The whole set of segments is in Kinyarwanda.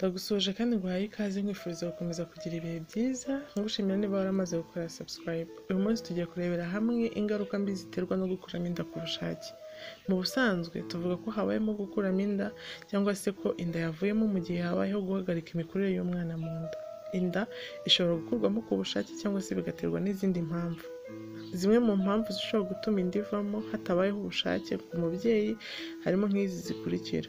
Ndagusuhuje kandi nguhaye ikaze nkwifuriza gukomeza kugira ibihe byiza nkugushimira niba waramaze gukora subscribe. Uyu munsi tugiye kurebera hamwe ingaruka mbi ziterwa no gukuramo inda ku bushake. Mu busanzwe tuvuga ko habayemo gukuramo inda cyangwa se ko inda yavuyemo mu gihe habayeho guhagarika imikurire y'umwana mu nda. Inda ishobora gukurwamo ku bushake cyangwa se bigaterwa n'izindi mpamvu. Zimwe mu mpamvu zishobora gutuma inda ivamo hatabayeho ubushake ku mubyeyi harimo nk'izi zikurikira: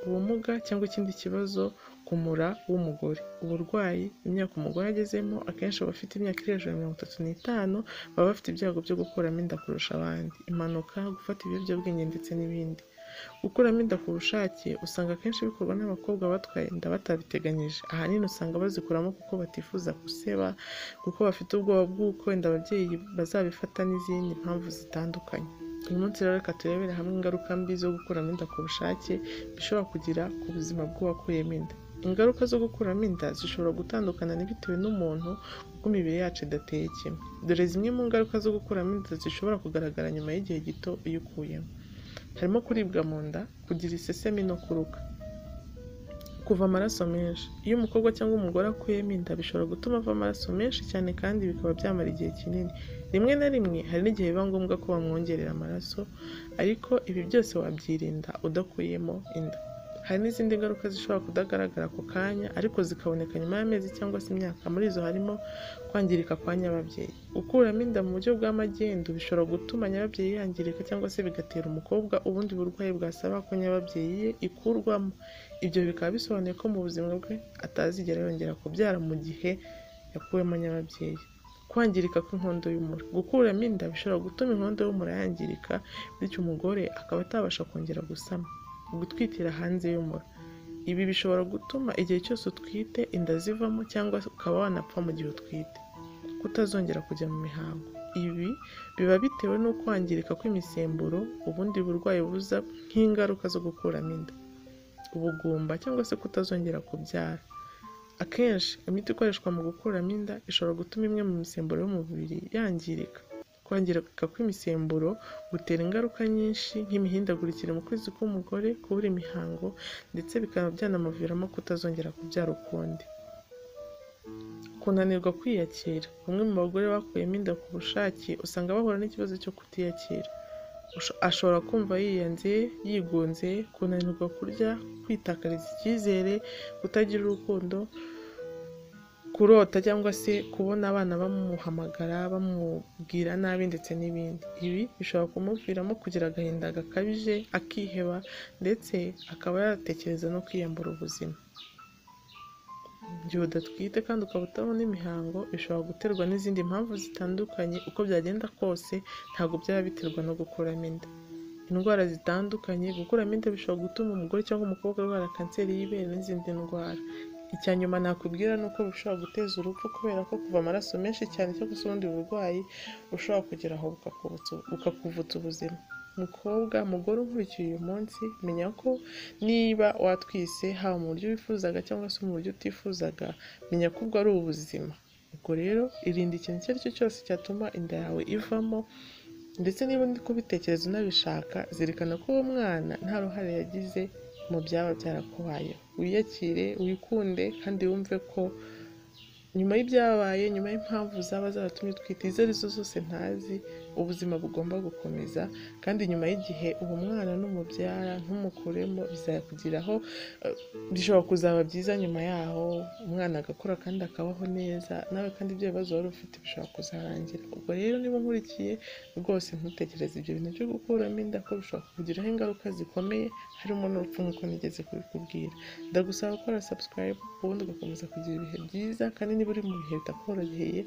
ubumuga cyangwa ikindi kibazo ku mura w'umugore, uburwayi, imyaka umugore agezemo akenshi abafite imyaka iri hejuru ya mirongo itatu n'itanu baba bafite ibyago byo gukuramo inda kurusha abandi, impanuka, gufata ibiyobyabwenge ndetse n'ibindi. Gukuramo inda ku bushake usanga akenshi bikorwa n'abakobwa batwaye inda batabiteganyije, ahanini usanga bazikuramo kuko batifuza guseba, kuko bafite ubwoba bw'uko inda ababyeyi bazabifata n'izindi mpamvu zitandukanye. Uyu munsi rero reka turebere hamwe ingaruka mbi zo gukuramo inda ku bushake bishobora kugira ku buzima bw'uwakuyemo inda. Ingaruka zo gukuramo inda zishobora gutandukana bitewe n'umuntu kuko imibiri yacu idateye kimwe. Dore zimwe mu ngaruka zo gukuramo inda zishobora kugaragara nyuma y'igihe gito iyo ukuyemo. Harimo kuribwa mu nda, kugira isesemi no kuruka, kuva amaraso menshi. Iyo umukobwa cyangwa umugore akuyemo inda bishobora gutuma ava amaraso menshi cyane kandi bikaba byamara igihe kinini. Rimwe na rimwe hari n'igihe biba ngombwa ko bamwongerera amaraso, ariko ibi byose wabyirinda udakuyemo inda. Hari n'izindi ngaruka zishobora kudagaragara ako kanya ariko zikaboneka nyuma y'amezi cyangwa se imyaka, muri izo harimo kwangirika kwa nyababyeyi. Gukuramo inda mu buryo bw'amagendu bishobora gutuma nyababyeyi yangirika cyangwa se bigatera umukobwa ubundi burwayi bwasaba ko nyababyeyi ye ikurwamo. Ibyo bikaba bisobanuye ko mu buzima bwe atazigera yongera kubyara mu gihe yakuwemo nyababyeyi. Kwangirika kw'inkondo y'umura. Gukuramo inda bishobora gutuma inkondo y'umura yangirika bityo umugore akaba atabasha kongera gusama. Gutwitira hanze y'umura. Ibi bishobora gutuma igihe cyose utwite inda zivamo cyangwa ukaba wanapfa mu gihe utwite. Kutazongera kujya mu mihango. Ibi biba bitewe no kwangirika kw'imisemburo, ubundi burwayi buza nk'ingaruka zo gukuramo inda. Ubugumba cyangwa se kutazongera kubyara. Akenshi imiti ikoreshwa mu gukuramo inda ishobora gutuma imwe mu misemburo y'umubiri yangirika. Kwangirika kw'imisemburo gutera ingaruka nyinshi nk'imihindagurikire mu kwezi k'umugore, kubura imihango ndetse bikaba byanamuviramo kutazongera kubyara ukundi. Kunanirwa kwiyakira. Bamwe mu bagore bakuyemo inda ku bushake usanga bahura n'ikibazo cyo kutiyakira. Ashobora kumva yiyanze, yigunze, kunanirwa kurya, kwitakariza icyizere, kutagira urukundo, kurota cyangwa se kubona abana bamuhamagara bamubwira nabi ndetse n'ibindi. Ibi bishobora kumuviramo kugira agahinda gakabije, akiheba ndetse akaba yatekereza no kwiyambura ubuzima. Igihe udatwite kandi ukaba utabona imihango bishobora guterwa n'izindi mpamvu zitandukanye, uko byagenda kose ntabwo byaba biterwa no gukuramo inda. Indwara zitandukanye. Gukuramo inda bishobora gutuma umugore cyangwa umukobwa arwara kanseri y'ibere n'izindi ndwara. Icya nyuma nakubwira ni uko bishobora guteza urupfu kubera ko kuva amaraso menshi cyane cyangwa se ubundi burwayi bushobora kugera aho bukakuvutsa ubuzima. Mukobwa, mugore unkurikiye uyu munsi menya ko niba watwise haba mu buryo wifuzaga cyangwa se mu buryo utifuzaga menya ko ubwo ari ubuzima. Ubwo rero irinde ikintu icyo ari cyo cyose cyatuma inda yawe ivamo ndetse niba uri kubitekereza unabishaka zirikana ko uwo mwana nta ruhare yagize mu byaba byarakubayeho. Wiyakire, wikunde kandi wumve ko nyuma y'ibyabaye, nyuma y'impamvu zaba zaratumye utwite izo arizo zose ntazi, ubuzima bugomba gukomeza kandi nyuma y'igihe uwo mwana numubyara ntumukuremo bizakugiraho, bishobora kuzaba byiza nyuma yaho umwana agakura kandi akabaho neza nawe kandi ibyo bibazo wari ufite bishobora kuzarangira. Ubwo rero niba unkurikiye rwose ntutekereze ibyo bintu byo gukuramo inda ko bishobora kukugiraho ingaruka zikomeye harimo n'urupfu nk'uko nigeze kubikubwira. Ndagusaba gukora subscribe ubundi ugakomeza kugira ibihe byiza kandi niba uri mu bihe bitakoroheye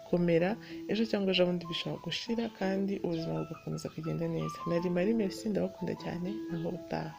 komera, ejo cyangwa ejobundi bishobora gushira kandi ubuzima bugakomeza kugenda neza. Nari Marie Merci ndabakunda cyane naho ubutaha.